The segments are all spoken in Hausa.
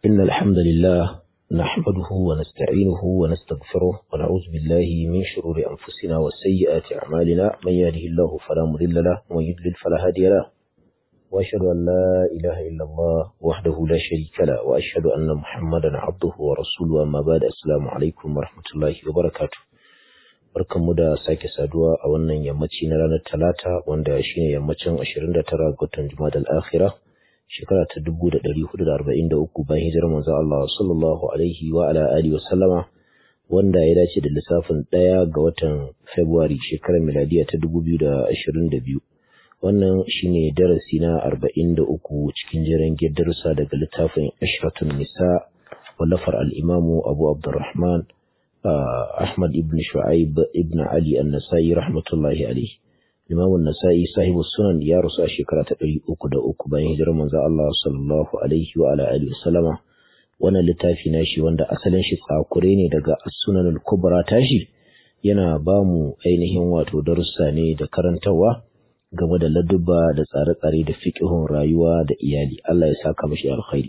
إن الحمد لله نحمده ونستعينه ونستغفره ونعوذ بالله من شرور أنفسنا وسيئات أعمالنا من يهده الله فلا مضل له ومن يضلل فلا هادي له وأشهد أن لا إله إلا الله وحده لا شريك له وأشهد أن محمدا عبده ورسوله أما بعد السلام عليكم ورحمة الله وبركاته barkanmu da sake saduwa a wannan yammaci na ranar talata wanda shine yammacin 29 ga watan Jumadal Akhirah shekara ta 1443 bayan hijirar manzo Allah sallallahu alaihi wa ala alihi wa sallama wanda ya dace da lissafin ɗaya ga watan February shekarar miladiya ta 2022 wannan shine darasi na 43 cikin jiran darussa daga littafin Ashratun Nisa wallafar al-Imamu Abu Abdurrahman Ahmad ibn Shu'aib ibn Ali an-Nasa'i rahmatullahi alayhi Imam an-Nasa'i sahibu sunan ya rasu a shekara ta 303 bayan hijirar manzo Allah sallallahu alaihi wa ala alihi wasallama wannan littafi nashi wanda asalin shi tsakure ne daga as-Sunan al-Kubra tashi yana ba mu ainihin wato darussa ne da karantawa game da ladubba da tsare-tsare da fiqhun rayuwa da iyali Allah ya saka mashi alkhairi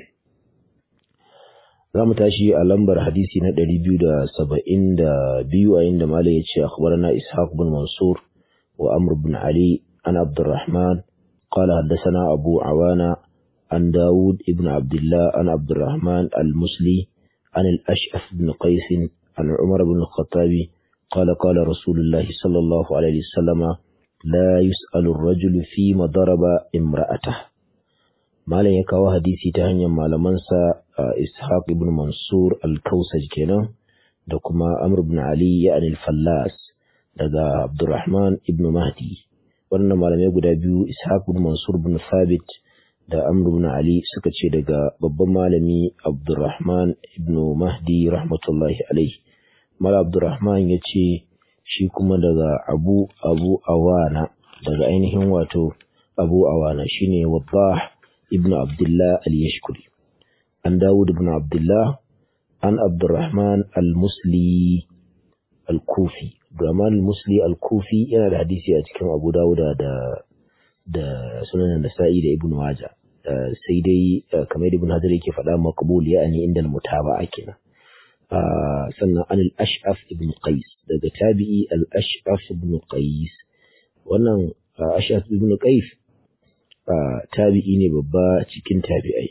za mu tashi a lambar hadisi na 272 a inda Malam ya ce akhbarana Ishaq bin Mansur wa Amr bin Ali an Abdurrahman قال حدثنا أبو عوانة عن داود ابن عبد الله عن عبد الرحمن المسلي عن الأشعث بن قيس عن عمر بن الخطاب قال قال رسول الله صلى الله عليه وسلم لا يسأل الرجل فيما ضرب امرأته malam ya kawo hadisi ta hanyar malamansa ishaq ibn mansur al-kausaj kenan da kuma amr ibn ali ya al-fallas daga abdurrahman ibn mahdi wannan malamai guda biyu ishaq ibn mansur ibn thabit da amr ibn ali suka ce daga babban malami abdurrahman ibn mahdi rahmatullahi alaihi mala abdurrahman ya ce shi kuma daga abu abu awana daga ainihin wato abu awana shine wabbah ابن عبد الله اليشكري عن داود بن عبد الله عن عبد الرحمن المسلي الكوفي عبد الرحمن المسلي الكوفي yana da hadisi a cikin Abu Dawud da da Sunan Nasa'i da Ibn Majah sai dai kamar Ibn Hajar yake faɗa maqbul yani inda al-mutaba'a kenan sannan an al-Ash'af ibn Qais daga tabi'i al-Ash'af ibn Qais wannan Ash'af ibn Qais tabi'i ne babba cikin tabi'ai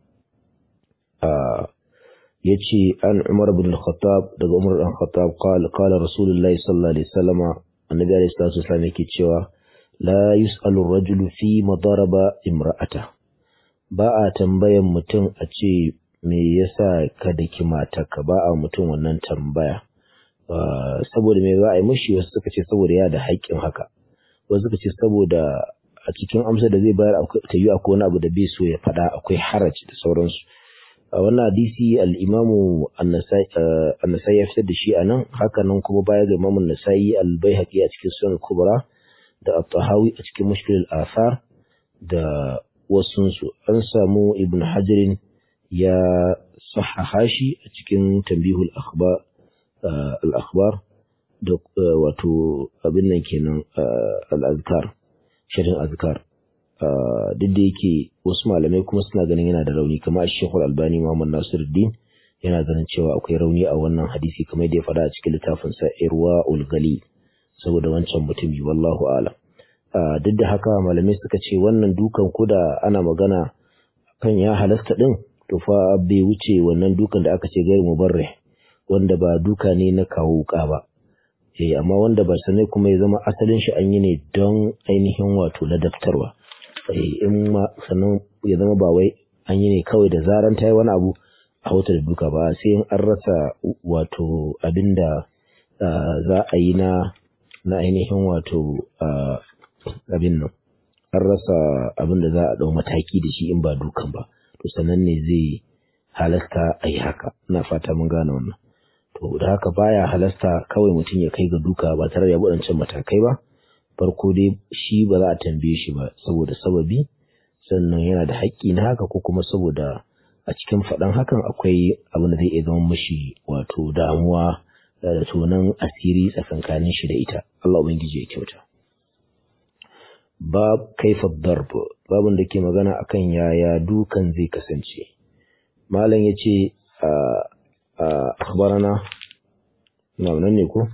ya ce an umar bin khattab daga umar bin khattab kala rasulullahi sallallahu alaihi wasallama annabi alaihi salatu wasallam yake cewa la yus'alu rajulu fi madaraba imra'ata ba a tambayan mutum a ce me yasa ka daki matarka ba a mutum wannan tambaya saboda me za a yi mashi wasu suka ce saboda ya da haƙƙin haka wasu suka ce saboda a cikin amsa da zai bayar ta yi akwai wani abu da bai so ya faɗa akwai haraci da sauransu a wannan hadisi al'imamu annasai ya fitar da shi a nan haka nan kuma baya ga imamun nasa'i albayhaqi a cikin sunan kubra da at-tahawi a cikin mushkil al-athar da wasunsu an samu ibn hajarin ya sahaha shi a cikin tambihul akhbar al-akhbar da wato abin nan kenan al-azkar shirin azkar duk da yake wasu malamai kuma suna ganin yana da rauni kamar shekul albani muhammad nasiruddin yana ganin cewa akwai rauni a wannan hadisi kamar da ya faɗa a cikin littafin sa irwa ulgali saboda wancan mutumi wallahu alam duk da haka malamai suka ce wannan dukan kuda ana magana kan ya halasta din to fa bai wuce wannan dukan da aka ce gairu mubarrih wanda ba duka ne na kawo wuka ba eh amma wanda ba sanai kuma ya zama asalin shi an yi ne don ainihin wato ladabtarwa eh in ma sannan ya zama ba wai an yi ne kawai da zaran ta yi wani abu a wata da duka ba sai in an rasa wato abinda za a yi na na ainihin wato abin nan an rasa abin da za a ɗau mataki da shi in ba dukan ba to sannan ne zai halasta a yi haka ina fata mun gane wannan to da haka baya halasta kawai mutum ya kai ga duka ba tare da ya waɗancan matakai ba farko dai shi ba za a tambaye shi ba saboda sababi sannan yana da haƙƙi na haka ko kuma saboda a cikin faɗan hakan akwai abin da zai iya zama mashi wato damuwa da tonan asiri tsakankanin shi da ita Allah ubangiji ya kyauta bab kaifa darb babun da ke magana akan yaya dukan zai kasance malam yace akhbarana na nan ne ko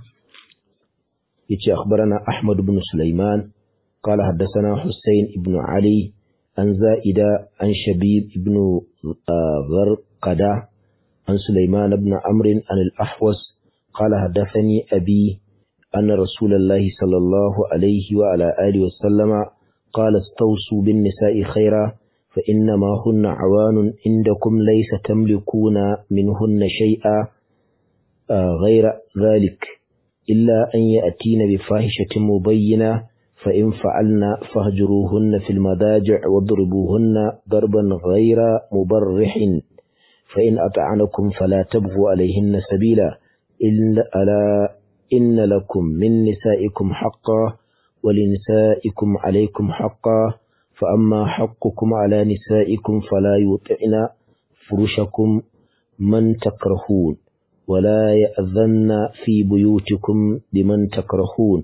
yace akhbarana Ahmad ibn Sulaiman قال حدثنا حسين بن علي عن زائدة عن شبيب بن غرقدة عن سليمان بن عمرو عن الأحوص قال حدثني أبي أن رسول الله صلى الله عليه وعلى آله وسلم قال استوصوا بالنساء خيرا فإنما هن عوان عندكم ليس تملكون منهن شيئا غير ذلك إلا أن يأتين بفاحشة مبينة فإن فعلن فاهجروهن في المضاجع واضربوهن ضربا غير مبرح فإن أطعنكم فلا تبغوا عليهن سبيلا إلا ألا إن لكم من نسائكم حقا ولنسائكم عليكم حقا فأما حقكم على نسائكم فلا يطعن فرشكم من تكرهون ولا يأذن في بيوتكم بمن تكرهون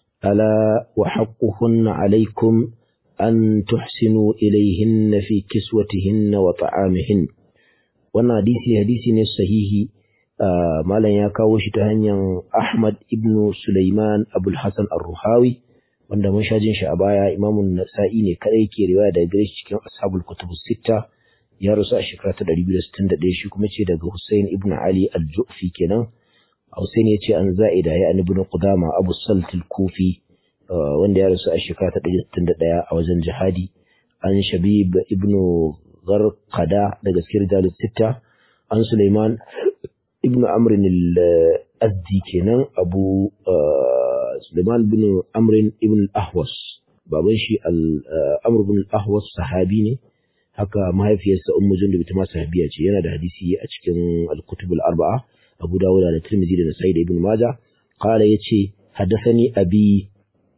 ألا وحقهن عليكم أن تحسنوا إليهن في كسوتهن وطعامهن wannan hadisi hadisi ne sahihi malam ya kawo shi ta hanyar Ahmad ibn Sulaiman Abul Hasan Ar-Ruhawi wanda mun sha jin shi a baya Imamun Nasa'i ne kadai ke riwaya daga gare shi cikin Ashabul Kutub Sitta ya rasu a shekara ta 261 shi kuma ce daga Hussein ibn Ali Al-Ju'fi kenan Hussein ya ce an za'ida ya an ibn Qudama Abu Salt al-Kufi wanda ya rasu a shekara ta 161 a wajen jihadi an Shabib ibn Gharqada daga cikin rijalus sitta an Sulaiman ibn Amr al-Azdi kenan Abu Sulaiman ibn Amr ibn al-Ahwas baban shi Amr ibn al-Ahwas sahabi ne haka mahaifiyarsa Ummu Jundub ita ma sahabiya ce yana da hadisi a cikin al-Kutub al-Arba'a Abu Dawud da Tirmidhi da Nasa'i da Ibn Majah qala yace haddathani abi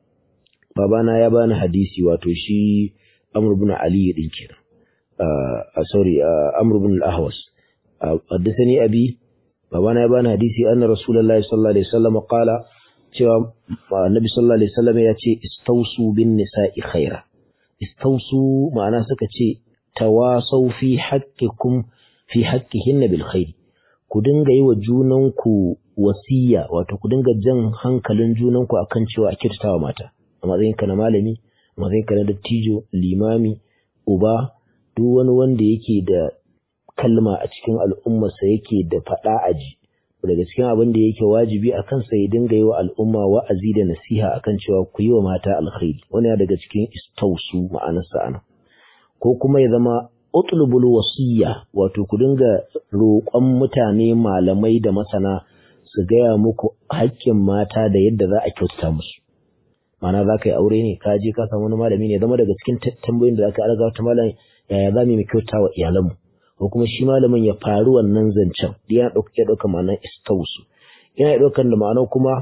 babana ya bani hadisi wato shi Amr ibn Ali din kenan uh, sorry uh, Amr ibn al-Ahwas haddathani abi babana ya bani hadisi anna Rasulullahi sallallahu alaihi wasallam qala cewa Annabi sallallahu alaihi wasallam ya ce istausu bin nisa'i khaira istausu ma'ana suka ce tawasau fi haqqikum fi haqqihinna bil khair ku dinga yi wa junanku wasiya wato ku dinga jan hankalin junanku akan cewa a kyautatawa mata a matsayinka na malami a matsayinka na dattijo limami uba duk wani wanda yake da kalma a cikin al'ummarsa yake da faɗa aji daga cikin abin da yake wajibi a kansa ya dinga yi wa al'umma wa'azi da nasiha akan cewa ku yi wa mata alkhairi wani daga cikin istausu ma'anarsa ana ko kuma ya zama utlubul wasiyya wato ku dinga roƙon mutane malamai da masana su gaya muku haƙƙin mata da yadda za a kyautata musu ma'ana za ka yi aure ne ka je ka samu wani malami ne zama daga cikin tambayoyin da za ka alaga wata malam yaya za mu yi kyauta wa iyalanmu ko kuma shi malamin ya faru wannan zancen yana ɗauka ya ɗauka ma'anar istausu yana ɗaukar da ma'anar kuma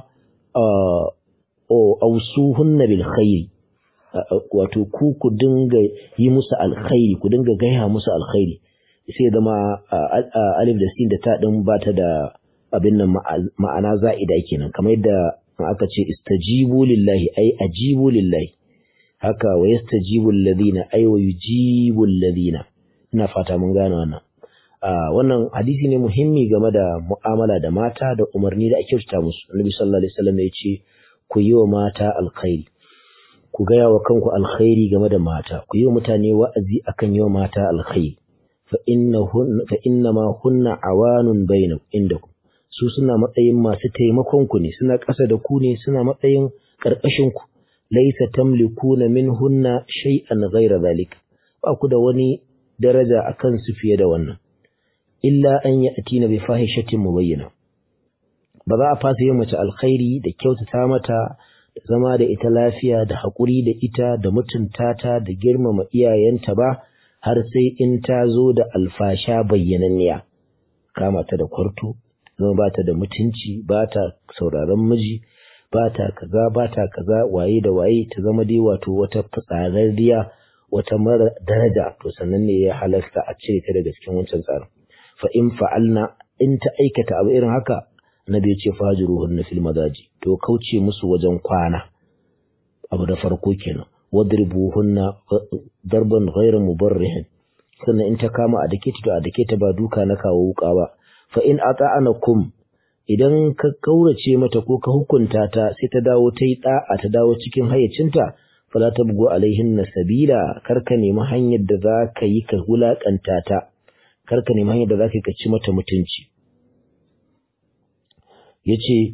ausuhunna bil khairi wato ku ku dinga yi musu alkhairi ku dinga gaya musu alkhairi sai zama alif da sin da ta din ba ta da abin nan ma'ana za'ida kenan kamar yadda aka ce istajibu lillahi ay ajibu lillahi haka wa yastajibu alladhina ay wa yujibu alladhina ina fata mun gane wannan wannan hadisi ne muhimmi game da mu'amala da mata da umarni da ake kyautata musu annabi sallallahu alaihi wasallam ya ce ku yi wa mata alkhairi ku gaya wa kanku alkhairi game da mata ku yi wa mutane wa'azi akan yi wa mata alkhairi fa inna ma hunna awanun bainakum indakum su suna matsayin masu taimakon ku ne suna ƙasa da ku ne suna matsayin ƙarƙashin ku laysa tamlikuna minhunna shay'an ghayra zalika ba ku da wani daraja akan su fiye da wannan illa an ya'tina bi fahishatin mubayyana ba za a fasa yin mace alkhairi da kyautata mata da zama da ita lafiya da haƙuri da ita da mutunta ta da girmama iyayenta ba har sai in ta zo da alfasha bayyananniya kama ta da kwarto zama ba ta da mutunci ba ta sauraron miji ba ta kaza ba ta kaza waye da waye ta zama dai wato wata fitsararriya wata mara daraja to sannan ne ya halasta a cire ta daga cikin wancan tsarin fa in fa'alna in ta aikata abu irin haka Nabi ya ce fajiruhunna fil madaji to kauce musu wajen kwana abu da farko kenan wadribuhunna darban ghayra mubarrihin sannan in ta kama a dake ta to a dake ta ba duka na kawo wuka ba fa in ata'anakum idan ka kaurace mata ko ka hukunta ta sai ta dawo ta yi da'a ta dawo cikin hayyacinta fala tabgu alaihinna sabila kar ka nemi hanyar da za ka yi ka wulakanta ta kar ka nemi hanyar da za ka yi ka ci mata mutunci yace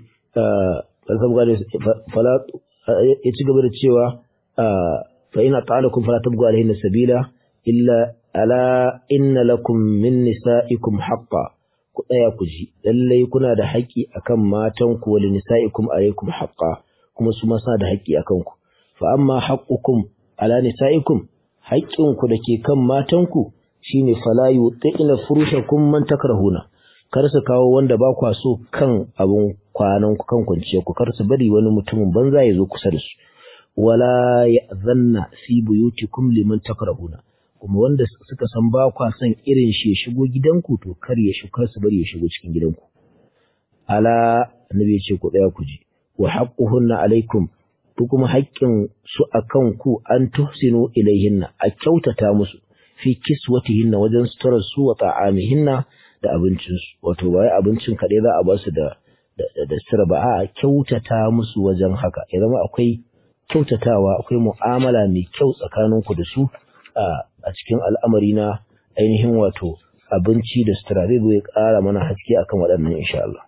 fala ya ci gaba da cewa fa ina ta'alakum fala tabgu alaihinna sabila illa ala inna lakum min nisa'ikum haqqan ku tsaya ku ji lallai kuna da haƙƙi akan matan ku wal nisa'ikum alaykum haqqa kuma su ma suna da haƙƙi akan ku fa amma haqqukum ala nisa'ikum haƙƙin ku dake kan matan ku shine fala yutina furushakum man takrahuna kar su kawo wanda ba kwa so kan abun kwanan ku kan kwanciya ku kar su bari wani mutumin banza ya zo kusa da su wala ya'zanna fi buyutikum liman takrahuna kuma wanda suka san ba kwa son irin shi ya shigo gidanku to kar ya shigo su bari ya shigo cikin gidanku ala annabi ya ce ku tsaya ku ji wa haqquhunna alaikum ku kuma haƙƙin su akan ku an tuhsinu ilaihinna a kyautata musu fi kiswatihinna wajen suturar su wa ta'amihinna da abincin su wato ba abincin kaɗai za a ba su da da sira ba a kyautata musu wajen haka ya zama akwai kyautatawa akwai mu'amala mai kyau tsakaninku da su a cikin al'amari na ainihin wato abinci da sutura zai ya ƙara mana haske akan waɗannan insha Allah.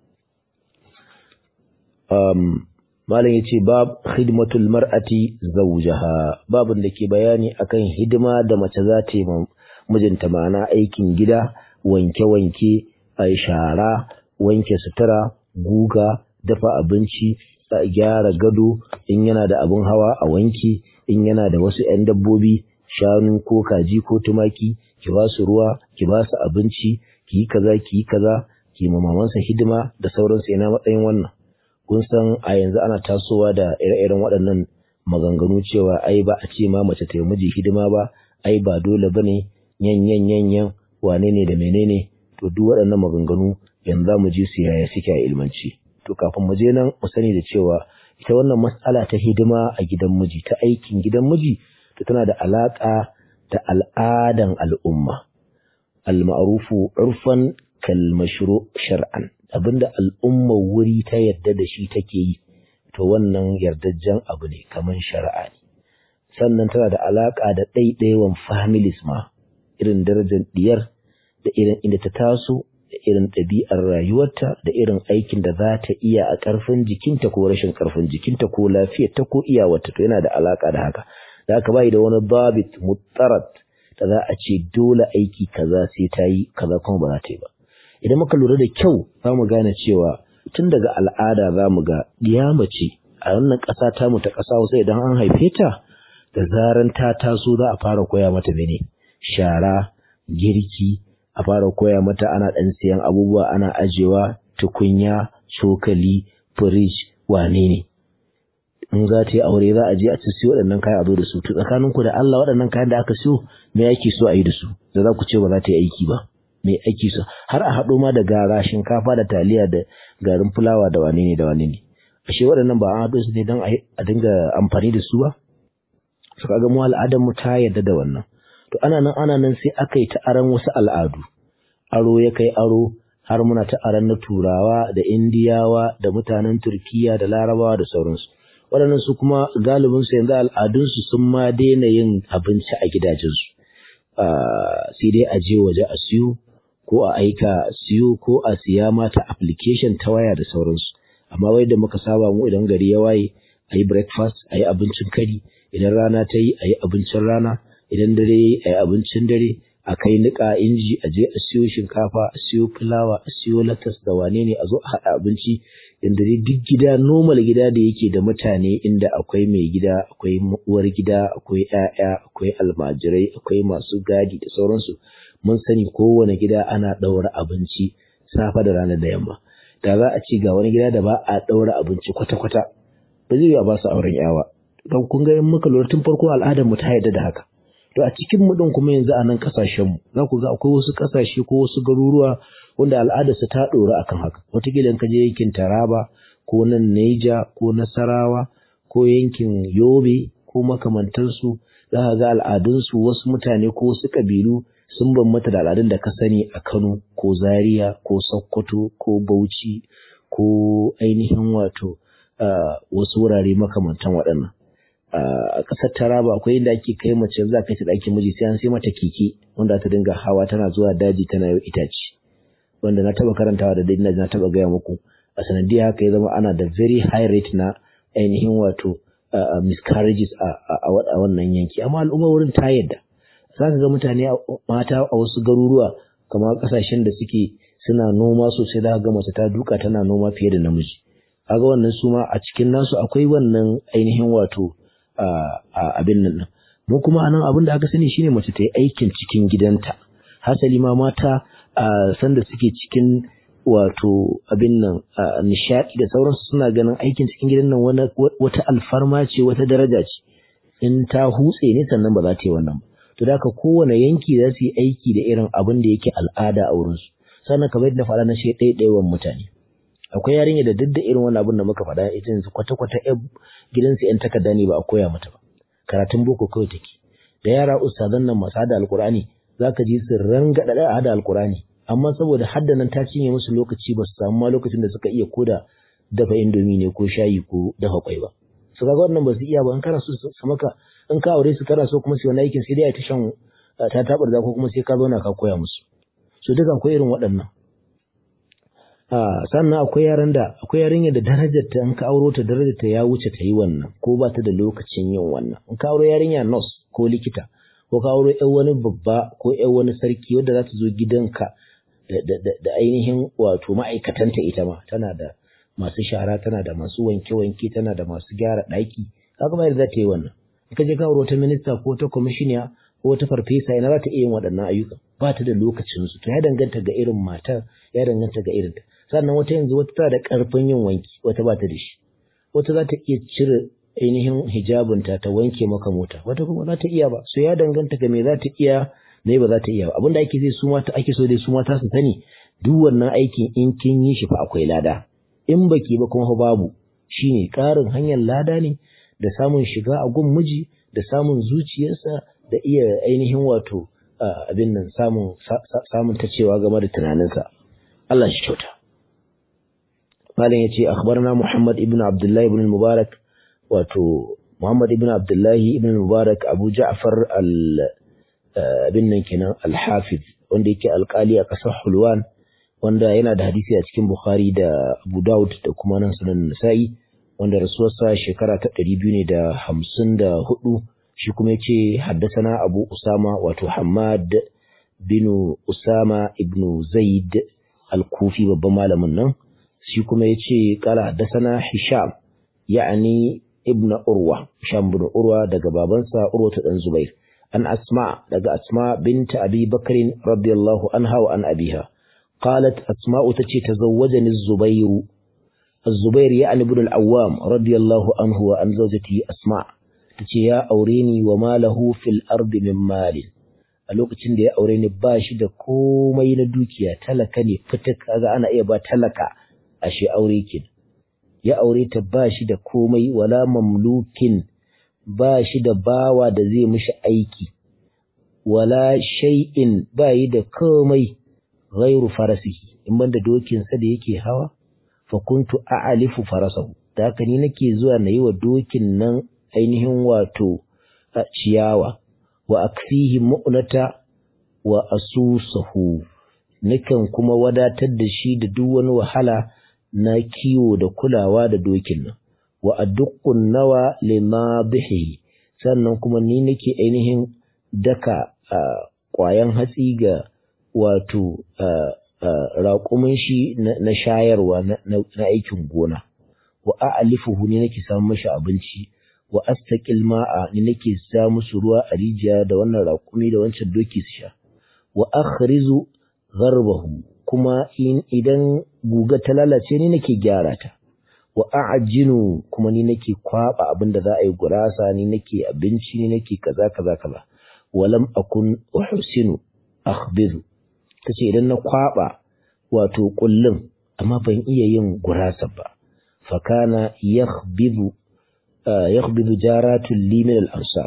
Malam ya ce bab khidmatul mar'ati zawjaha babin da ke bayani akan hidima da mace za ta yi mijinta ma'ana aikin gida wanke-wanke a shara wanke sutura guga dafa abinci gyara gado in yana da abin hawa a wanke in yana da wasu 'yan dabbobi shanu ko kaji ko tumaki ki ba su ruwa ki ba su abinci ki yi kaza ki yi kaza ki ma mamansa hidima da sauransu yana matsayin wannan kun san a yanzu ana tasowa da ire-iren waɗannan maganganu cewa ai ba a ce ma mace ta yi miji hidima ba ai ba dole bane yan yan yan yan wane ne da menene to duk waɗannan maganganu yanzu za mu ji su yaya suke a ilmanci to kafin mu je nan mu sani da cewa ita wannan matsala ta hidima a gidan miji ta aikin gidan miji to tana da alaƙa da al'adan al'umma al-ma'rufu urfan kal mashru shar'an abinda al'umma wuri ta yadda da shi take yi to wannan yardajjen abu ne kaman shari'a ne sannan tana da alaƙa da ɗaiɗaiwan families ma irin darajar diyar da irin inda ta taso da irin ɗabi'ar rayuwarta da irin aikin da za ta iya a ƙarfin jikinta ko rashin ƙarfin jikinta ko lafiyarta ko iyawarta to yana da alaƙa da haka da haka bai da wani babit muttarat da za a ce dole aiki kaza sai ta yi kaza kuma ba za ta yi ba idan muka lura da kyau za mu gane cewa tun daga al'ada za mu ga ɗiya mace a wannan ƙasa tamu ta ƙasa wasu idan an haife ta da zaran ta taso za a fara koya mata mene shara girki a fara koya mata ana ɗan siyan abubuwa ana ajewa tukunya cokali firij wane ne in za ta yi aure za a je a ci siyo waɗannan kayan a zo da su to tsakanin ku da Allah waɗannan kayan da aka siyo me ake so a yi da su da za ku ce ba za ta yi aiki ba me ake so har a haɗo ma da gara shinkafa da taliya da garin fulawa da wane ne da wane ne ashe waɗannan ba an haɗo su ne don a dinga amfani da su ba su kaga mu al'adar mu ta yarda da wannan to ana nan ana nan sai aka yi ta aran wasu al'adu aro ya kai aro har muna ta aran na turawa da indiyawa da mutanen turkiya da larabawa da sauransu waɗannan su kuma galibinsu yanzu al'adunsu sun ma daina yin abinci a gidajensu sai dai a je waje a siyo ko a aika siyo ko a siya mata application ta waya da sauransu amma wai da muka saba mu idan gari ya waye a yi breakfast a yi abincin kari idan rana ta yi a yi abincin rana idan dare ya yi a yi abincin dare a kai niƙa inji a je a siyo shinkafa a siyo fulawa a siyo latas da wane ne a zo a haɗa abinci inda dai duk gida normal gida da yake da mutane inda akwai mai gida akwai uwar gida akwai 'ya'ya akwai almajirai akwai masu gadi da sauransu mun sani kowane gida ana ɗaura abinci safe da rana da yamma da za a ci ga wani gida da ba a ɗaura abinci kwata-kwata ba zai yi a ba su auren yawa don kun ga in muka lura tun farko al'adar mu ta yarda da haka to a cikin mu din kuma yanzu a nan kasashen mu za ku ga akwai wasu kasashe ko wasu garuruwa wanda al'adarsu ta ɗora akan haka wataƙila in ka je yankin Taraba ko nan Neja ko Nasarawa ko yankin Yobe ko makamantansu za ka ga al'adunsu wasu mutane ko wasu ƙabilu sun bambanta da al'adun da ka sani a Kano ko Zaria ko Sokoto ko Bauchi ko ainihin wato wasu wurare makamantan waɗannan. A ƙasar Taraba akwai inda ake kai mace za ka ci ɗakin miji sai an sai mata keke wanda ta dinga hawa tana zuwa daji tana yau itace. Wanda na taɓa karantawa da dai na taɓa gaya muku a sanadiyar haka ya zama ana da very high rate na ainihin wato miscarriages a wannan yanki amma al'umma wurin ta yadda za ka ga mutane mata a wasu garuruwa kamar kasashen da suke suna noma sosai za ka ga mace ta duka tana noma fiye da namiji kaga wannan su ma a cikin nasu akwai wannan ainihin wato abin nan mu kuma anan abin da aka sani shine mace ta yi aikin cikin gidanta hasali ma mata a sanda suke cikin wato abin nan nishaɗi da sauransu suna ganin aikin cikin gidan nan wata alfarma ce wata daraja ce in ta hutse ne sannan ba za ta yi wannan ba to da haka kowane yanki za su yi aiki da irin abin da yake al'ada a wurinsu sannan kamar yadda faɗa na shi ɗaiɗaiwan mutane akwai yarinya da duk da irin wannan abin da muka faɗa ita yanzu kwata-kwata ƴan gidansu ƴan takarda ne ba a koya mata ba karatun boko kawai take da yara ustazan nan masu hada alkur'ani za ka ji su rangaɗa da hada alkur'ani amma saboda haddanan ta cinye musu lokaci ba su samu ma lokacin da suka iya koda dafa indomi ne ko shayi ko dafa kwai ba su kaga wannan ba su iya ba in kana so su maka in ka aure su kana so kuma su wani aikin sai dai ta shan ta tabar da ko kuma sai ka zauna ka koya musu so duka akwai irin waɗannan sannan akwai yaran da akwai yarinya da darajar ta in ka auro ta darajar ta ya wuce ta yi wannan ko ba ta da lokacin yin wannan in ka auro yarinya nurse ko likita ko ka auro ƴan wani babba ko ƴan wani sarki wanda za ta zo gidanka da ainihin wato ma'aikatanta ita ma tana da masu shara tana da masu wanke-wanke tana da masu gyara ɗaki kaga ba za ta yi wannan in ka je ka auro ta minista ko ta kwamishiniya ko ta farfesa ina za ta iya yin waɗannan ayyuka ba ta da lokacin su to ya danganta ga irin matar ya danganta ga irin ta sannan wata yanzu wata tana da ƙarfin yin wanki wata ba ta da shi wata za ta iya cire ainihin hijabinta ta wanke maka mota wata kuma za ta iya ba so ya danganta ga me za ta iya me ba za ta iya ba abinda ake zai su mata ake so dai su mata su sani duk wannan aikin in kin yi shi fa akwai lada in baki ba kuma babu shine ƙarin hanyar lada ne da samun shiga a gun miji da samun zuciyarsa da iya ainihin wato abin nan samun samun ta cewa game da tunaninsa Allah shi kyauta malam yace akhbarna Muhammad ibn Abdullah ibn Mubarak wato Muhammad ibn Abdullah ibn Mubarak Abu Ja'far al abin nan kenan al-Hafiz wanda yake alƙali a ƙasar Hulwan wanda yana da hadisi a cikin Bukhari da Abu Dawud da kuma nan sunan Nasa'i wanda rasuwarsa shekara ta ɗari biyu ne da hamsin da hudu shi kuma ya ce haddasana Abu Usama wato Hamad bin Usama ibn Zaid al-Kufi babban malamin nan shi kuma ya ce kala haddasana Hisham ya'ani ibn Urwa Hisham bin Urwa daga babansa Urwa ta dan Zubair an Asma daga Asma binta Abi Bakr radiyallahu anha wa an abiha قالت أسماء تتي تزوجني الزبير الزبير يعني ابن العوام رضي الله عنه وعن زوجته أسماء تتي يا أوريني وما له في الأرض من مال a lokacin da ya aure ni ba shi da komai na dukiya talaka ne fitak kaga ana iya ba talaka ashe aure kin ya aure ta ba shi da komai wala mamlukin ba shi da bawa da zai mishi aiki wala shay'in ba yi da komai ghairu farasihi in banda dokinsa da yake hawa fa kuntu a'alifu farasahu da haka ni nake zuwa na yi wa dokin nan ainihin wato ciyawa wa akfihi mu'nata wa asusahu nakan kuma wadatar da shi da duk wani wahala na kiwo da kulawa da dokin nan wa adduqun nawa lima bihi sannan kuma ni nake ainihin daka ƙwayan hatsi ga wato raƙumin shi na shayarwa na aikin gona wa a'alifuhu ne nake samu mashi abinci wa astaqil ma'a ne nake sa musu ruwa a rijiya da wannan raƙumi da wancan doki su sha wa akhrizu gharbahu kuma idan guga ta lalace ne nake gyara ta wa a'jinu kuma ni nake kwaba abin da za a yi gurasa ni nake abinci ni nake kaza kaza kaza walam akun uhsinu akhbizu tace idan na kwaba wato kullum amma ban iya yin gurasa ba fakana yakhbizu yakhbizu jaratul li min al-ansar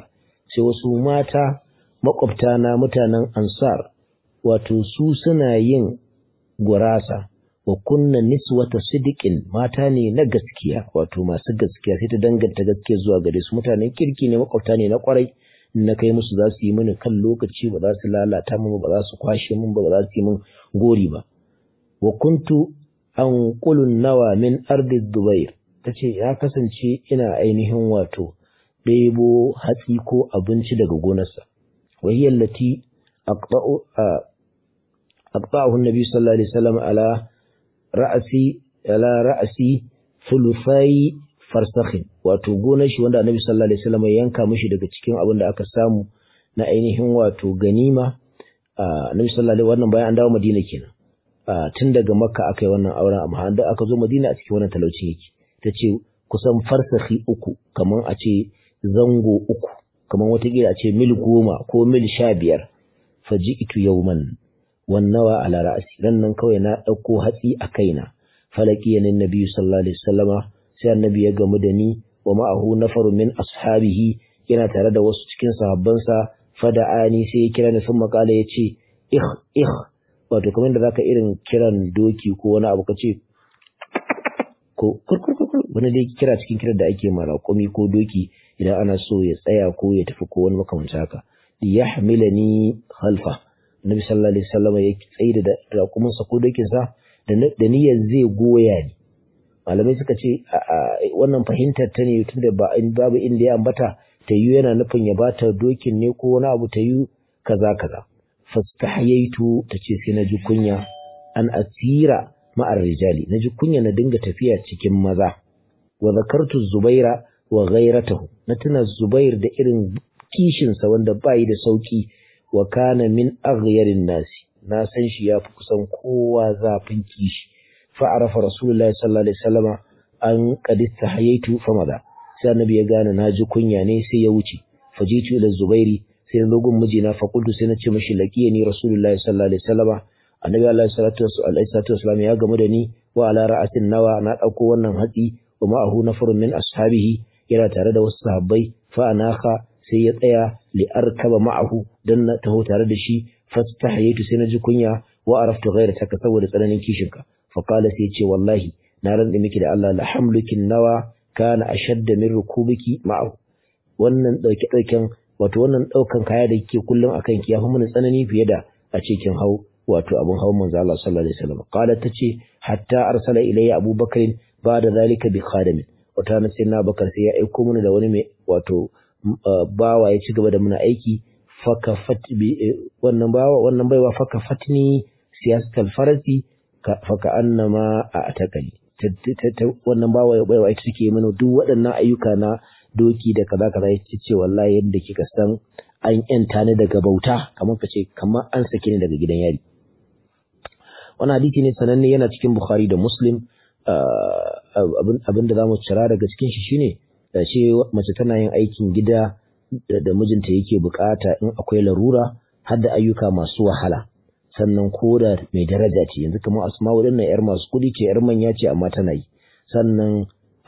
sai wasu mata makwabta na mutanen ansar wato su suna yin gurasa wa kunna niswata sidiqin mata ne na gaskiya wato masu gaskiya sai ta danganta gaskiya zuwa gare su mutanen kirki ne makwabta ne na kwarai na kai musu za su yi mini kan lokaci ba za su lalata min ba za su kwashe min ba za su yi min gori ba wa kuntu an qulun nawa min ardi dubair tace ya kasance ina ainihin wato ɗebo hatsi ko abinci daga gonarsa wa hiya allati aqta'u aqta'ahu an-nabi sallallahu alaihi wasallam ala ra'asi ala ra'asi thuluthai farsakhin wato gonar shi wanda annabi sallallahu alaihi wasallam ya yanka mishi daga cikin abin da aka samu na ainihin wato ganima annabi sallallahu alaihi wannan bayan an dawo Madina kenan tun daga Makka aka yi wannan auren amma da aka zo Madina a cikin wannan talauci yake tace kusan farsakhi uku kaman a ce zango uku kaman wata a ce mil goma ko mil sha biyar faji'tu yawman wannawa ala ra'si dan nan kawai na dauko hatsi a kaina falaki yanin nabi sallallahu alaihi wasallama sai annabi ya gamu da ni wa ma'ahu nafaru min ashabihi yana tare da wasu cikin sahabbansa fada'ani sai ya kira ni sun makala ya ce ih ih wato kamar da zaka irin kiran doki ko wani abu kace ko kurkurkur wani dai kira cikin kiran da ake mara komi ko doki idan ana so ya tsaya ko ya tafi ko wani makamancin haka yahmilani khalfa Nabi sallallahu alaihi wasallam ya tsaye da raƙuminsa ko dokinsa da niyyar zai goya ni malamai suka ce wannan fahimtar ta ne tunda ba in babu inda ya ambata ta yi yana nufin ya bata dokin ne ko wani abu ta yi kaza kaza fastahyaitu ta ce sai na ji kunya an asira ma'ar rijali na ji kunya na dinga tafiya cikin maza wa zakartu zubaira wa ghairatahu na tuna zubair da irin kishinsa wanda bayi da sauki wa kana min aghyarin nasi na san shi ya fi kusan kowa zafin kishi fa arafa rasulullahi sallallahu alaihi wasallama an qad istahayaitu fa maza sai annabi ya gane na ji kunya ne sai ya wuce fajitu ila zubairi sai na gun mijina fa qultu sai na ce mishi laqiyani rasulullahi sallallahu alaihi wasallama annabi alaihi salatu wasallam ya gamu da ni wa ala ra'asin nawa na dauko wannan hatsi wa ma'ahu nafarun min ashabihi yana tare da wasu sahabbai fa anaka sai ya tsaya li arkaba ma'ahu dan na taho tare da shi fastahaytu sai na ji kunya wa araftu ghayrataka saboda tsananin kishinka fa qala sai ce wallahi na rantsi miki da Allah la hamlukin nawa kana ashadda min rukubiki ma'ahu wannan dauke dauken wato wannan daukan kaya da kike kullum akan ki yafi mun tsanani fiye da a cikin hau wato abun hawan manzo Allah sallallahu alaihi wasallam qala tace hatta arsala ilayya abubakar ba'da zalika bi khadimin wata na sai na bakar sai ya aiko mana da wani mai wato bawa ya ci gaba da muna aiki faka fat wannan bawa wannan baiwa faka fatni siyasal farasi faka annama a atakali wannan bawa baiwa ita take mana duk waɗannan ayyuka na doki da kaza kaza yace ce wallahi yadda kika san an yanta ni daga bauta kamar ka ce kamar an sake ni daga gidan yari wannan hadisi ne sananne yana cikin Bukhari da Muslim abin da zamu cira daga cikin shi shine da ce mace tana yin aikin gida da mijinta yake bukata in akwai larura har da ayyuka masu wahala sannan ko da mai daraja ce yanzu kamar asma waɗannan yar masu kuɗi ce yar manya ce amma tana yi sannan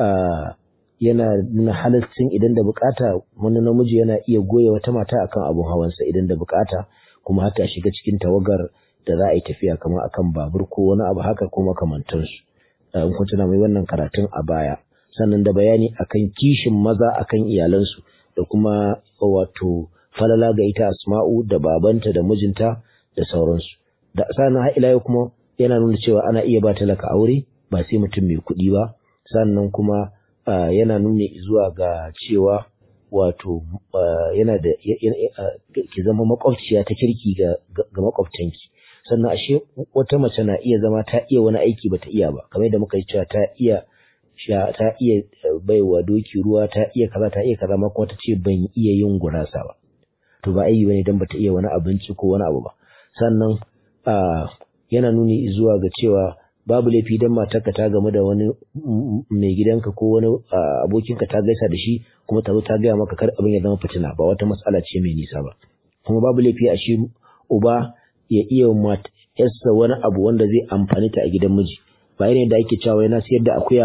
yana nuna halaccin idan da bukata wani namiji yana iya goya wata mata akan abun hawansa idan da bukata kuma haka shiga cikin tawagar da za a yi tafiya kamar akan babur ko wani abu haka ko makamantansu in kun tuna mai wannan karatun a baya sannan da bayani akan kishin maza akan iyalansu da kuma wato falala ga ita asma'u da babanta da mijinta da sauransu da sannan har ila kuma yana nuna cewa ana iya ba talaka aure ba sai mutum mai kuɗi ba sannan kuma yana nuna zuwa ga cewa wato yana da ki zama makwabciya ta kirki ga makwabtanki sannan ashe wata mace na iya zama ta iya wani aiki bata iya ba kamar da muka yi cewa ta iya sha ta iya baiwa doki ruwa ta iya kaza ta iya kaza ma kuma ta ce ban iya yin gurasa ba to ba ayi bane dan bata iya wani abinci ko wani abu ba sannan yana nuni zuwa ga cewa babu laifi dan matarka ta game da wani mai gidanka ko wani abokinka ta gaisa da shi kuma ta zo ta gaya maka kar abin ya zama fitina ba wata matsala ce mai nisa ba kuma babu laifi a shi uba ya iya yarsa wani abu wanda zai amfani ta a gidan miji ba irin da ake cewa yana siyar da akuya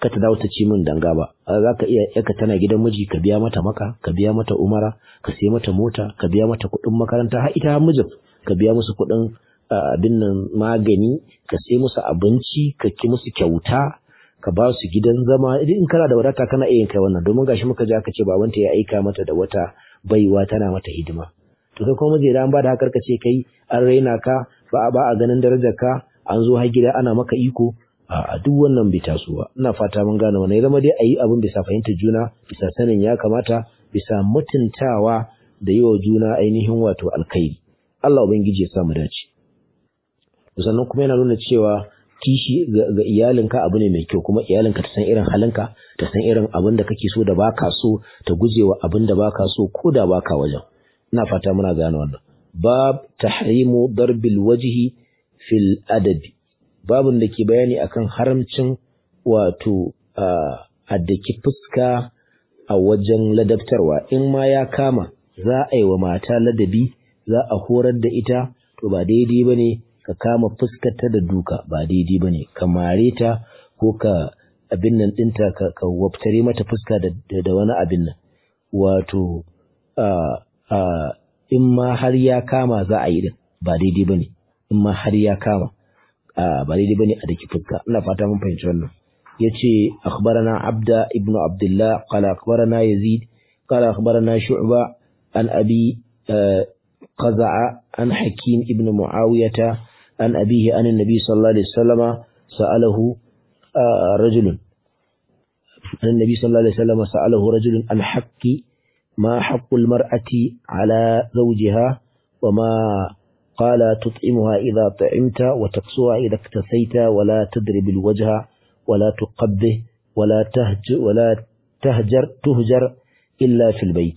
ka ta dawo ta ci min danga ba za ka iya yaka tana gidan miji ka biya mata maka ka biya mata umara ka sai mata mota ka biya mata kuɗin makaranta har ita har mijin ka biya musu kuɗin abin nan magani ka sai musu abinci ka ki musu kyauta ka ba su gidan zama idan in kana da wadata kana iya yin kai wannan domin gashi muka ji aka ce babanta ya aika mata da wata baiwa tana mata hidima to kai kuma miji an ba da hakar ka ce kai an raina ka ba ba a ganin darajar ka an zo har gida ana maka iko a duk wannan bai taso ba ina fata mun gane wannan ya zama dai a yi abin bisa fahimtar juna bisa sanin ya kamata bisa mutuntawa da yi wa juna ainihin wato alkhairi Allah ubangiji ya sa mu dace sannan kuma yana nuna cewa kishi ga iyalinka abu ne mai kyau kuma iyalinka ta san irin halinka ta san irin abin da kake so da baka so ta gujewa abin da baka so ko da baka wajen ina fata muna gane wannan bab tahrimu darbil wajhi fil adabi babin da ke bayani akan haramcin wato a daki fuska a wajen ladabtarwa in ma ya kama za a yi wa mata ladabi za a horar da ita to ba daidai ba ne ka kama fuskarta da duka ba daidai ba ne ka mare ta ko ka abin nan ɗinta ka, ka waftare mata fuska da, da, wani abin nan wato in ma har ya kama za a yi din ba daidai ba ne in ma har ya kama ba daidai ba ne a daki fuska ina fata mun fahimci wannan ya ce akhbarana abda ibnu abdullah qala akhbarana yazid qala akhbarana shu'ba an abi qaza'a an hakim ibnu muawiyata عن أبيه عن النبي صلى الله عليه وسلم سأله رجل عن النبي صلى الله عليه وسلم سأله رجل عن حق ما حق المرأة على زوجها وما قال تطعمها إذا طعمت وتقصها إذا اكتسيت ولا تضرب الوجه ولا تقبه ولا تهجر ولا تهجر تهجر إلا في البيت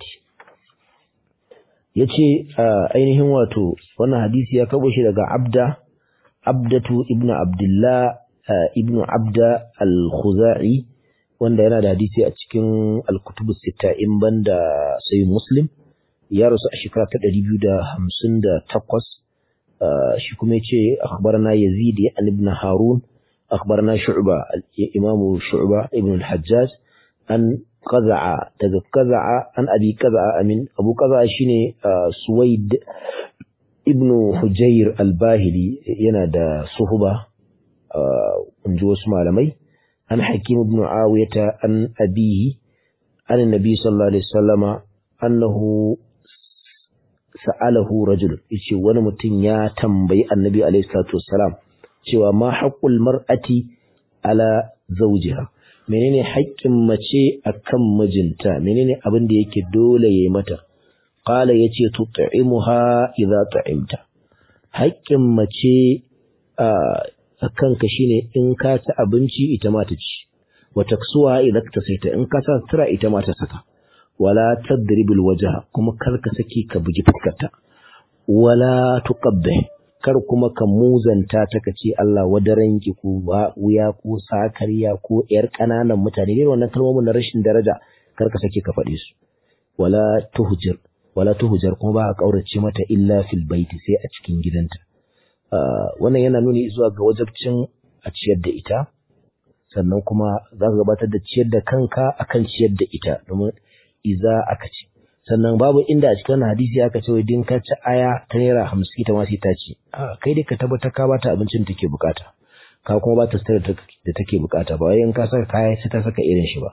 yace ainihin wato wannan hadisi ya kabo shi daga abda abdatu ibnu abdullah ibnu abda al-khuzai wanda yana da hadisi a cikin al-kutub sita in banda sai muslim ya rasu a shekara ta 258 shi kuma yace akhbarana yazid ibn harun akhbarana shu'ba al-imam shu'ba ibn al-hajjaj an qaza'a daga qaza'a an abi qaza'a amin abu qaza'a shine suwaid ibn hujayr al-bahili yana da suhuba inji wasu malamai an hakim ibn awiyata an abihi an annabi sallallahu alaihi wasallama annahu sa'alahu rajul yace wani mutum ya tambayi annabi alaihi salatu wassalam cewa ma haqqul mar'ati ala zawjiha menene haƙƙin mace akan mijinta menene abin da yake dole yayi mata qala yace tut'imuha idza ta'imta haƙƙin mace a kanka shine in ka ci abinci ita ma ta ci wa taksuha idza tasaita in ka sa sutura ita ma ta saka wala tadribul wajha kuma kar ka saki ka bugi fuskarta wala tuqabbih kar kuma ka muzanta ta ka ce Allah wadaran ki ko wuya ko sakariya ko yar kananan mutane ne wannan kalmomin na rashin daraja kar ka sake ka faɗe su wala tuhjir wala tuhjar kuma ba a kaurace mata illa fil baiti sai a cikin gidanta wannan yana nuni zuwa ga wajabcin a ciyar da ita sannan kuma za ka gabatar da ciyar da kanka akan ciyar da ita domin iza aka ce sannan babu inda a cikin hadisi aka ce din ka ci aya ta naira hamsin ta ma sai ta ci kai dai ka tabbata ka bata abincin da take bukata ka kuma ba ta da take bukata ba wai in ka saka kaya sai ta saka irin shi ba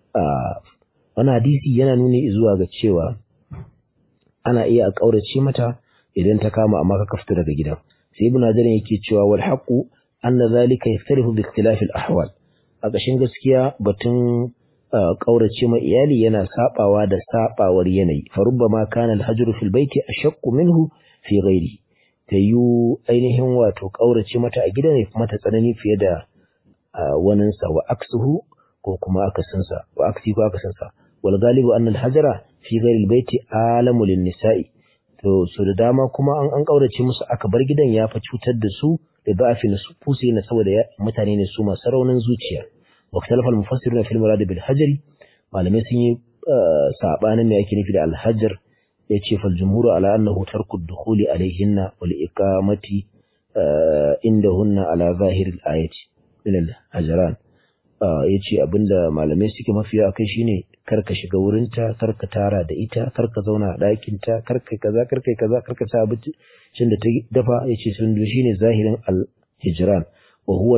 wannan hadisi yana nuni zuwa ga cewa ana iya a kaurace mata idan ta kama amma ka kafta daga gidan sai ibn hajar yake cewa wal haqu anna zalika yaftarihu bi ikhtilaf al ahwal a ƙashin gaskiya batun ƙaurace ma iyali yana sabawa da sabawar yanayi fa rubbama kana al-hajr fil baiti ashaqqu minhu fi ghairi tayu ainihin wato ƙaurace mata a gidan ne kuma ta tsanani fiye da wanin sa wa aksuhu ko kuma akasin sa wa aksi ko akasin sa wal galibu anna al-hajra fi ghairi al-baiti alamu lin-nisa'i to so da dama kuma an an ƙaurace musu aka bar gidan ya fa cutar da su da ba'afi na su fusi na saboda mutane ne su masu raunin zuciya واختلف المفسرون في المراد بالحجر malamai sun yi sabanin me yake nufi da alhajar yace fal jumhur ala annahu tarku ad-dukhul alayhinna wal iqamati indahunna ala zahir al-ayati min al-hajran ya ce abinda malamai suke mafiya kai shine karka shiga wurinta karka tara da ita karka zauna a ɗakinta karka kaza karka kaza karka sa abincin da ta dafa ya ce sun shine zahirin al-hijran wa huwa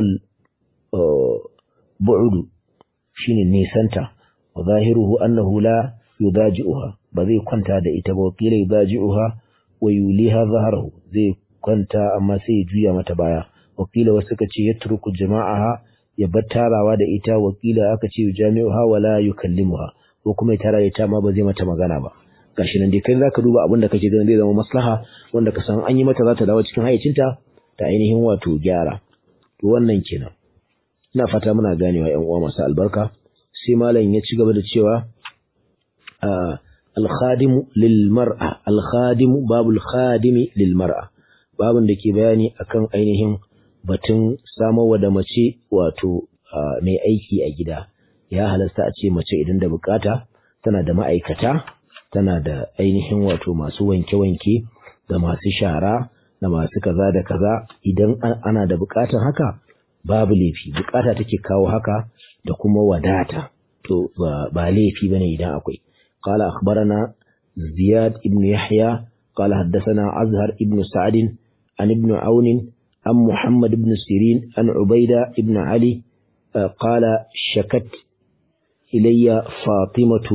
bu'udu shine nisanta wa zahiruhu annahu la yudaji'uha ba zai kwanta da ita ba wakila yudaji'uha wa yuliha zaharahu zai kwanta amma sai ya juya mata baya wakila wasu suka ce yatruku jama'aha ya bar tarawa da ita wakila aka ce jami'uha wala yukallimuha ko kuma ya tara da ita ma ba zai mata magana ba gashi nan dai kai zaka duba abin da kake ganin zai zama maslaha wanda ka san an yi mata za ta dawo cikin hayyacinta ta ainihin wato gyara to wannan kenan ina fata muna ganewa ƴan uwa masu albarka sai malam ya ci gaba da cewa al-khadimu lil mar'a al-khadimu babul khadimi lil mar'a babun da ke bayani akan ainihin batun samarwa da mace wato mai aiki a gida ya halasta a ce mace idan da bukata tana da ma'aikata tana da ainihin wato masu wanke-wanke da masu shara da masu kaza da kaza idan ana da bukatan haka babu laifi bukata take kawo haka da kuma wadata to ba laifi bane idan akwai qala akhbarana ziyad ibn yahya qala haddathana azhar ibn sa'd an ibn aun عن محمد بن سيرين عن عبيدة بن علي قال شكت إلي فاطمة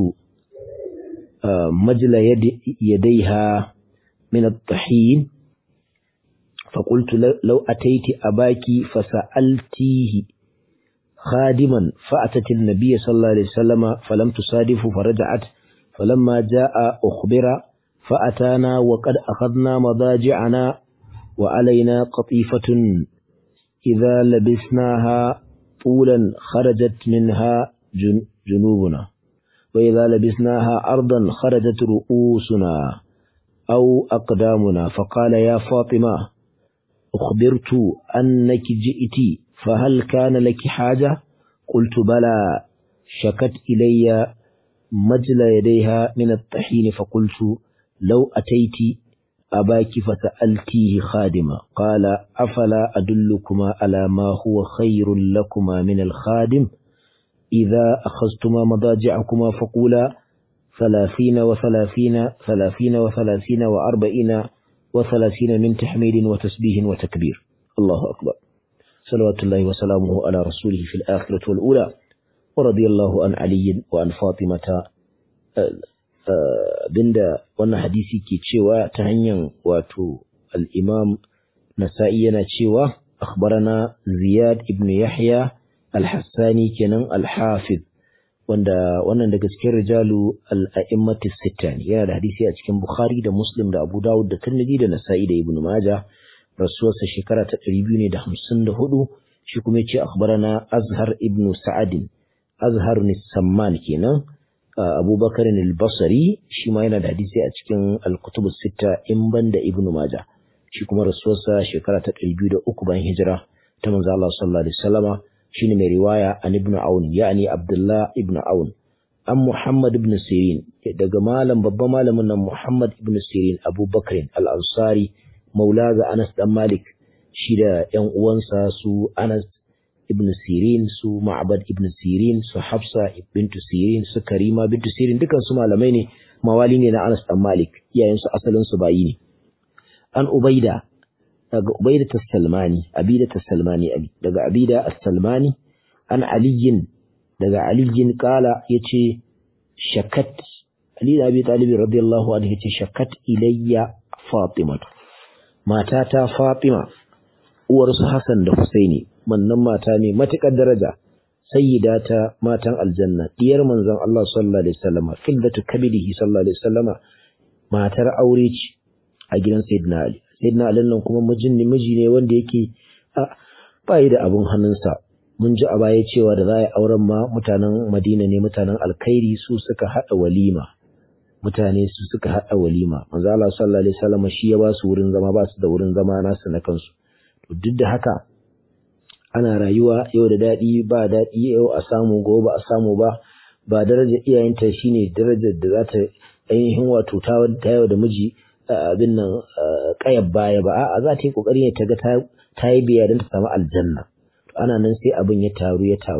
مجل يد يديها من الطحين فقلت لو أتيت أباك فسألتيه خادما فأتت النبي صلى الله عليه وسلم فلم تصادف فرجعت فلما جاء أخبر فأتانا وقد أخذنا مضاجعنا وعلينا قطيفة إذا لبسناها طولا خرجت منها جن جنوبنا وإذا لبسناها أرضا خرجت رؤوسنا أو أقدامنا فقال يا فاطمة أخبرت أنك جئت فهل كان لك حاجة قلت بلى شكت إلي مجل يديها من الطحين فقلت لو أتيت أباك فسألتيه خادما قال أفلا أدلكما على ما هو خير لكما من الخادم إذا أخذتما مضاجعكما فقولا ثلاثين وثلاثين ثلاثين وثلاثين وأربعين وثلاثين من تحميد وتسبيه وتكبير الله أكبر صلوات الله وسلامه على رسوله في الآخرة والأولى ورضي الله عن علي وعن فاطمة binda wannan hadisi ke cewa ta hanyar wato al-imam nasa'i yana cewa akhbarana ziyad ibn yahya al-hassani kenan al-hafiz wanda wannan daga cikin rijalu al-a'immati sita ne yana da hadisi a cikin bukhari da muslim da abu dawud da tirmidhi da nasa'i da ibn majah rasuwarsa shekara ta 254 shi kuma yace akhbarana azhar ibn sa'ad azhar ne samman kenan abubakar al-basri shi ma yana da hadisi a cikin al-kutub sita in banda ibn majah shi kuma rasuwarsa shekara ta 203 bayan hijira ta manzo Allah sallallahu alaihi wasallama shine mai riwaya an ibn aun yani abdullah ibn aun an muhammad ibn sirin daga malam babban malamin nan muhammad ibn sirin abubakar al-ansari maula ga anas dan malik shi da yan uwansa su anas ibn sirin su ma'bad ibn sirin su hafsa bintu sirin su karima bintu sirin dukan su malamai ne mawali ne na anas dan malik iyayen su asalin su bayi ne an ubaida daga Ubaida tas-Salmani Abida tas-Salmani abi daga Abida as-Salmani an Aliyin daga Aliyin kala yace shakat Ali da Abi Talib radiyallahu anhu yace shakat ilayya Fatima matata Fatima uwar su Hassan da Husaini wannan mata ne matukar daraja sayyidata matan aljanna diyar manzon Allah sallallahu alaihi wasallam fildatu kabidihi sallallahu alaihi wasallam matar aure ce a gidan Sayyidina Ali sayyidina Ali nan kuma mijin ne miji ne wanda yake bai da abun hannunsa mun ji a baya cewa da za a yi auren ma mutanen Madina ne mutanen alkhairi su suka hada walima mutane su suka hada walima manzo Allah sallallahu alaihi wasallam shi ya ba su wurin zama ba su da wurin zama nasu na kansu to duk da haka ana rayuwa yau da dadi ba dadi yau a samu gobe ba a samu ba ba darajar iyayenta shine darajar da za ta ainihin wato ta yau da miji abin nan kayar baya ba a'a za ta yi kokari ne ta ga ta yi biya don ta samu aljanna ana nan sai abin ya taru ya taru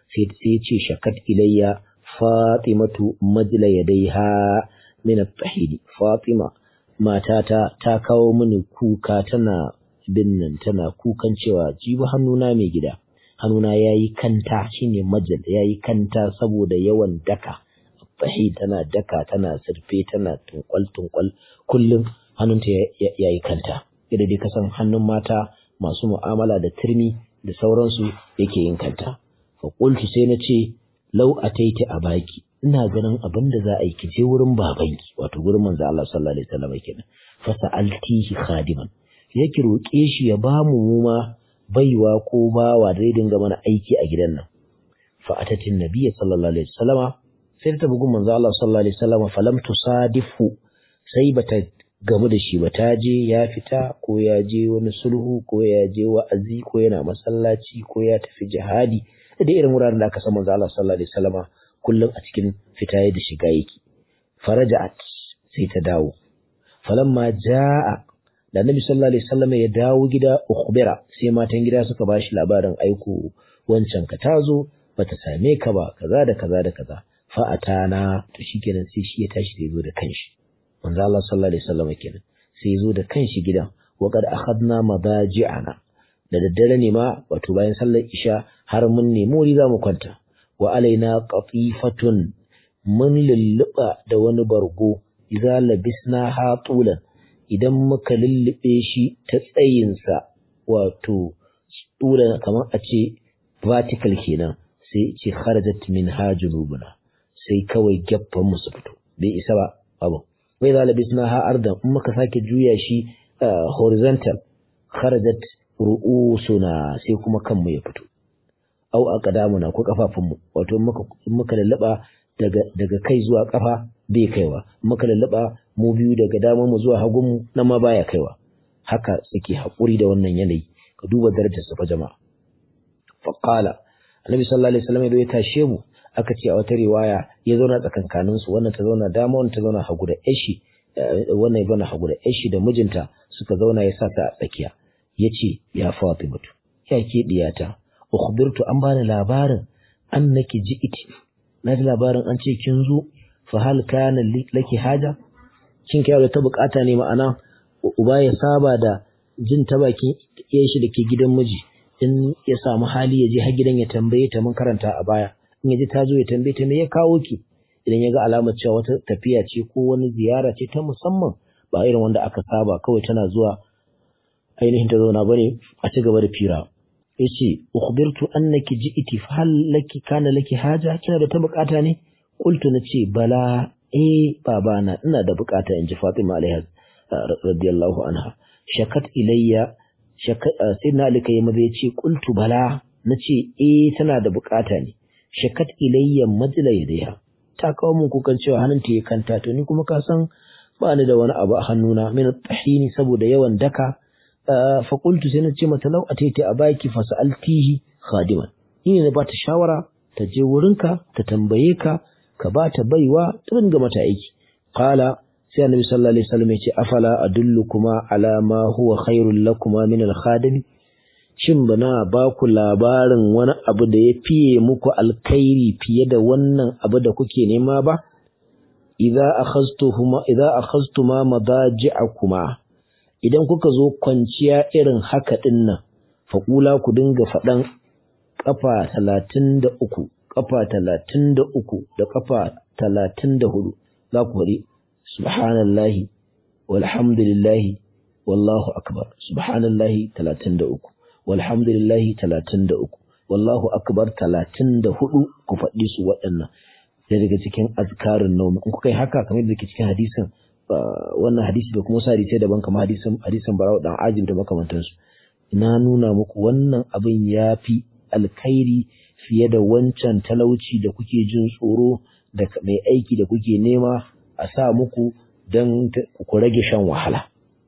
sai sai ya ce shakat ilayya fatimatu majla yadaiha min at-tahidi fatima matata ta kawo mini kuka tana binnan tana kukan cewa jibi hannuna mai gida hannuna yayi kanta shine majal yayi kanta saboda yawan daka tahid tana daka tana sirfe tana tunkwal tunkwal kullum hannunta yayi kanta idan dai kasan hannun mata masu mu'amala da turmi da sauransu yake yin kanta fa qultu sai na ce lau ataiti a baki ina ganin abin da za a yi ki je wurin babanki wato gurin manzo Allah sallallahu alaihi wasallam kenan fa sa'altihi khadiman yake roke shi ya ba mu mu ma baiwa ko bawa da zai dinga mana aiki a gidan nan fa atatin nabiyyi sallallahu alaihi wasallama sai ta bugun manzo Allah sallallahu alaihi wasallama falam tusadifu sai bata gamu da shi ba ta je ya fita ko ya je wani sulhu ko ya je wa'azi ko yana masallaci ko ya tafi jihadi da irin wuraren da aka san manzo Allah sallallahu alaihi wasallama kullum a cikin fita da shiga yake faraja'at sai ta dawo falamma jaa da Nabi sallallahu alaihi wasallama ya dawo gida ukhbira sai matan gida suka bashi labarin aiko wancan ka tazo bata same ka ba kaza da kaza da kaza fa atana to shikenan sai shi ya tashi da zo da kanshi manzo Allah sallallahu alaihi wasallama kenan sai ya zo da kanshi gidan wa qad akhadna madaji'ana da daddare ne ma wato bayan sallar isha har mun nemi wuri za mu kwanta wa alaina qatifatun mun lulluɓa da wani bargo idza labisna hatulan idan muka lullube shi ta tsayinsa wato tulan kamar a ce vertical kenan sai ce kharajat min hajulubuna sai kawai gaffan mu su fito bai isa ba abu wai za labisna ha ardan in muka sake juya shi horizontal kharajat ru'usuna sai kuma kanmu ya fito au aqdamuna ko kafafunmu wato in muka in muka lallaba daga daga kai zuwa kafa bai kaiwa muka lallaba mu biyu daga damar mu zuwa hagun mu nan ma baya kaiwa haka suke hakuri da wannan yanayi ka duba darajar sa fa jama'a fa qala annabi sallallahu alaihi wasallam ya tashe mu aka ce a wata riwaya ya zauna tsakankanin su wannan ta zauna dama wannan ta zauna hagu da yashi wannan ya zauna hagu da yashi da mijinta suka zauna ya sa ta a tsakiya yace ya Fatimatu ya ke diyata ukhbirtu an bani labarin annaki ji'iti na ji labarin an ce kin zo fa hal kana laki haja kin kai da ta bukata ne ma'ana uba ya saba da jin ta bakin iyayen shi dake gidan miji in ya samu hali ya je har gidan ya tambaye ta mun karanta a baya in ya ji ta zo ya tambaye ta me ya kawo ki idan ya ga alamar cewa wata tafiya ce ko wani ziyara ce ta musamman ba irin wanda aka saba kawai tana zuwa ainihin ta zauna bane a ci gaba da fira yace ukhbirtu annaki ji'ti fa hal laki kana laki haja kina da ta bukata ne qultu nace bala eh babana ina da bukata inji Fatima alaiha radiyallahu anha shakat ilayya shakat sayyidina Ali kai maza yace qultu bala nace eh tana da bukata ne shakat ilayya majla yadaiha ta kawo mun kukan cewa hannunta ya kanta to ni kuma ka san ba ni da wani abu a hannuna min tahini saboda yawan daka faƙultu sai na ce mata lau a taita a baki fasa'altihi khadiman ni ne na ba ta shawara ta je wurinka ta tambaye ka ka ba ta baiwa ta dinga mata aiki qala sai annabi sallallahu alaihi wasallam ya ce afala adullukuma ala ma huwa khairul lakuma min al khadim shin bana ba ku labarin wani abu da ya fiye muku alkhairi fiye da wannan abu da kuke nema ba idza akhaztuhuma idza akhaztuma madaji'akuma idan kuka zo kwanciya irin haka ɗin nan, faƙula ku dinga faɗan ƙafa talatin da uku, ƙafa talatin da uku da ƙafa talatin da hudu, za ku faɗi, Subhanallahi, walhamdulillahi, wallahu akbar, Subhanallahi talatin da uku, walhamdulillahi talatin da uku, wallahu akbar talatin da hudu ku faɗi su waɗannan. daga cikin azkarin naumi in kuka yi haka kamar da ke cikin hadisin wannan hadisi da kuma wasu hadisai daban kamar hadisin hadisin Barau dan Ajib da makamantansu ina nuna muku wannan abin ya fi alkhairi fiye da wancan talauci da kuke jin tsoro da mai aiki da kuke nema a sa muku don ku rage shan wahala.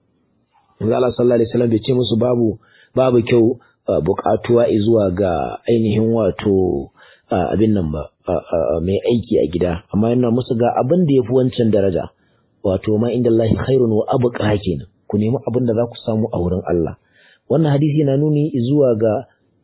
Allah sallallahu alaihi wasallam bai ce musu babu babu kyau buƙatuwa zuwa ga ainihin wato abin nan ba mai aiki a gida amma yana musu ga abin da ya fi wancan daraja. wato ma inda Allah khairun wa abqa kenan ku nemi abin da za ku samu a wurin Allah wannan hadisi yana nuni zuwa ga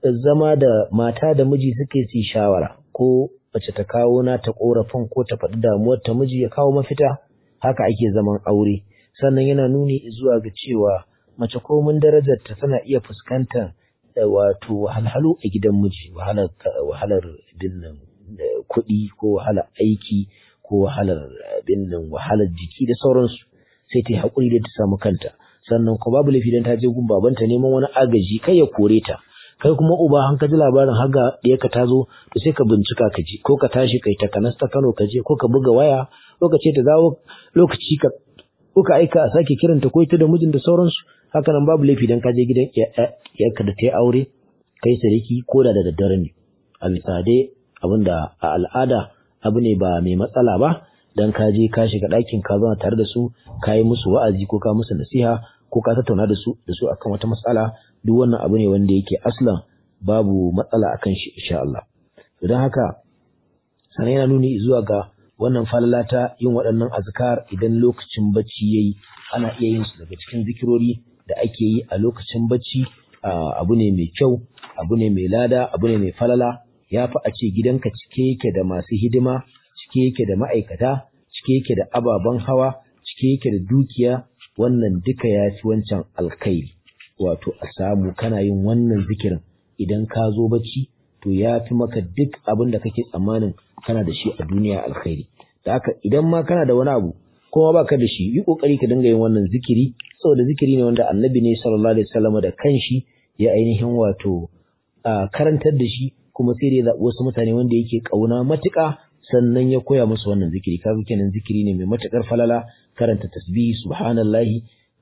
zama da mata da miji suke su shawara ko mace ta kawo na ta korafin ko ta faɗi damuwar ta miji ya kawo mafita haka ake zaman aure sannan yana nuni zuwa ga cewa mace ko mun darajar ta tana iya fuskantar wato wahalhalu a gidan miji wahalar wahalar binnan kuɗi ko wahalar aiki ko wahalar binnan wahalar jiki da sauransu sai ta yi haƙuri da ta samu kanta sannan ko babu laifi dan ta je gun babanta neman wani agaji kai ya kore ta kai kuma uba an ka ji labarin haga ɗiyarka ta zo to sai ka bincika ka ji ko ka tashi kai ta kanas ta Kano ka je ko ka buga waya lokaci ta dawo lokaci ka ko ka aika a sake kiranta ko ita da mijin da sauransu haka nan babu laifi dan ka je gidan iyarka da ta yi aure kai sarki ko da da daddare ne a bisa dai abinda a al'ada abu ne ba mai matsala ba dan ka je ka shiga ɗakin ka zauna tare da su ka yi musu wa'azi ko ka musu nasiha ko ka tattauna da su da su akan wata matsala duk wannan abu ne wanda yake aslan babu matsala akan shi insha Allah don haka sanan yana nuni zuwa ga wannan falala ta yin waɗannan azkar idan lokacin bacci yayi ana iya yin su daga cikin zikirori da ake yi a lokacin bacci abu ne mai kyau abu ne mai lada abu ne mai falala ya fi a ce gidanka cike yake da masu hidima cike yake da ma'aikata cike yake da ababen hawa cike yake da dukiya wannan duka ya fi wancan alkhairi wato a samu kana yin wannan zikirin idan ka zo bacci to ya fi maka duk abin da kake tsammanin kana da shi a duniya alkhairi da haka idan ma kana da wani abu kuma baka da shi yi kokari ka dinga yin wannan zikiri saboda zikiri ne wanda annabi ne sallallahu alaihi wasallam da kanshi ya ainihin wato karantar da shi kuma sai da ya zaɓi wasu mutane wanda yake ƙauna matuƙa sannan ya koya musu wannan zikiri kaga kenan zikiri ne mai matuƙar falala karanta tasbihi subhanallahi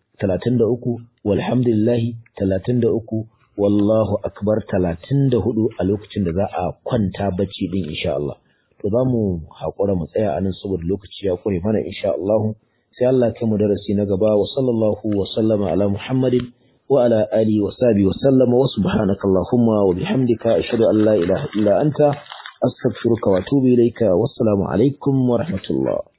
33 walhamdulillahi 33 wallahu akbar 34 a lokacin da za a kwanta bacci din insha Allah to za mu haƙura mu tsaya anan saboda lokaci ya kure mana insha Allah sai Allah kai mu darasi na gaba wa sallallahu wa sallama ala muhammadin wa ala alihi wa sahbihi wa sallama wa subhanaka allahumma wa bihamdika ashhadu an la ilaha illa anta astaghfiruka wa atubu ilayka wassalamu alaikum wa rahmatullah